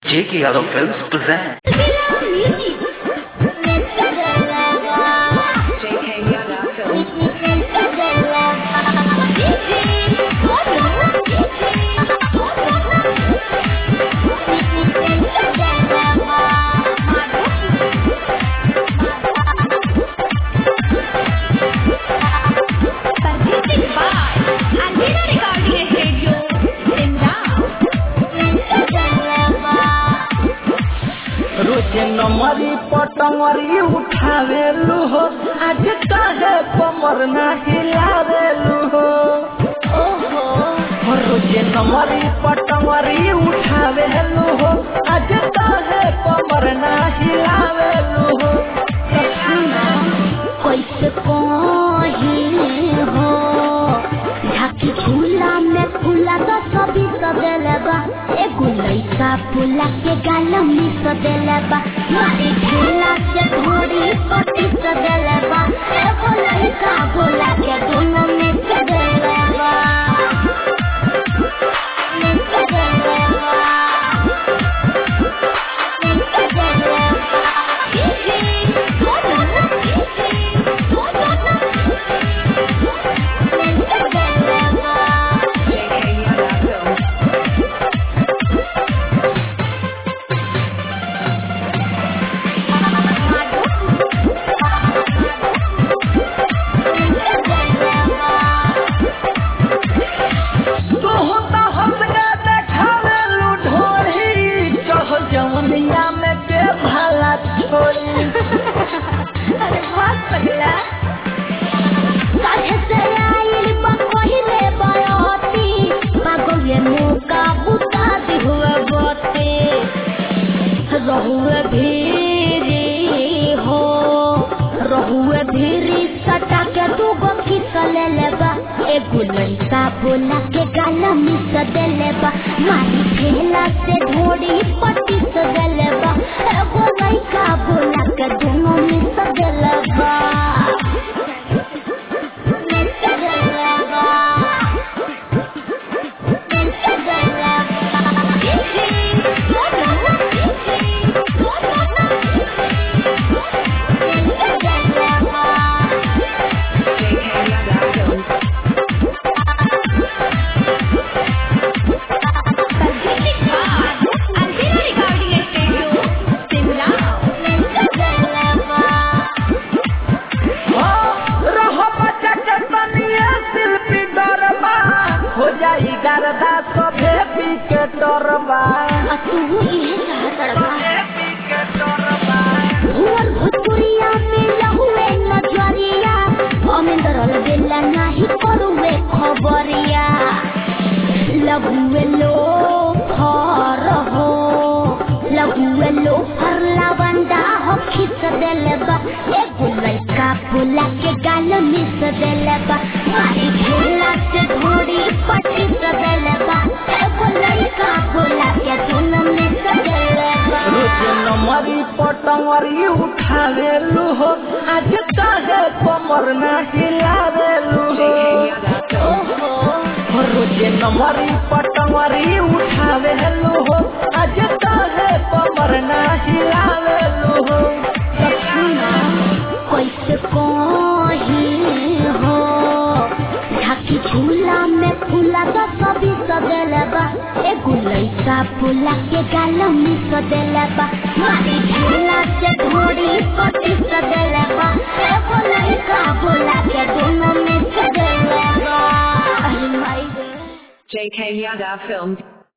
J.K. Yadav Films present. JK Yada Films. रोजे नमरी पटंगरी उठावेलू हो आज काहे कमर ना हिलावेलू हो हो रोजे नमरी पटंगरी उठावेलू हो आज काहे कमर ना हिलावेलू हो कैसे कही हो ढाकी झूला में फूला तो सभी सदेले बा एगो लइका फूला के गाल में सदेले बा मारी झूला से घोड़ी पटी सदेले बा एगो लइका बोला के दोनों में सदेले बा में सदेले बा में सदेले बा JK Yada Films. तोहता हमके देखावेलू ढोरी चढ़ जवनिया में के भाला छोड़ी अरे बात पगला काहे से आइल बा पहिले बयती पागले मौका बुता दी हुए बते रहुए भीरी हो रहुए भीरी सटा के दू गो खिसले लेबा एगो लइका बोला के गाल मिस देले बा मारी ठेला से ढोड़ी पट्टी सदेले बा एगो लइका बोला के दोनों मिस देले बा मिस देले बा मिस देले बा JK Yada Films. रहो बच्चा के तनिए शिल्पी डरबा हो जाई गरदा सभे पी के डरबा भुवन भोजपुरिया में लहुए नजरिया अमेंदर बेला नाही करुए खबरिया लघुए लो फर हो लघुए लो फर लावंडा हो खिस देले बा एगो लइका बोला के गाल मिस देले बा मारी झूला से घोड़ी पटी देले बा एगो लइका बोला के दोनों मिस देले बा रोजे नमरी पटंगरी उठावेलू हो आज काहे कमर ना हिलावेलू हो JK Yada Films. हो रोजे नमरी पटंगरी उठावेलू हो आज काहे कमर ना हिलावेलू हो कैसे कही हो ढाकी झूला में फूला तो सभी सदेले बा एगो लइका फूला के गाल में सदेले बा मारी झूला से घोड़ी पटी सदेले बा एगो लइका फूला के दोनों में सदेले बा अरे माई रे JK Yada Films.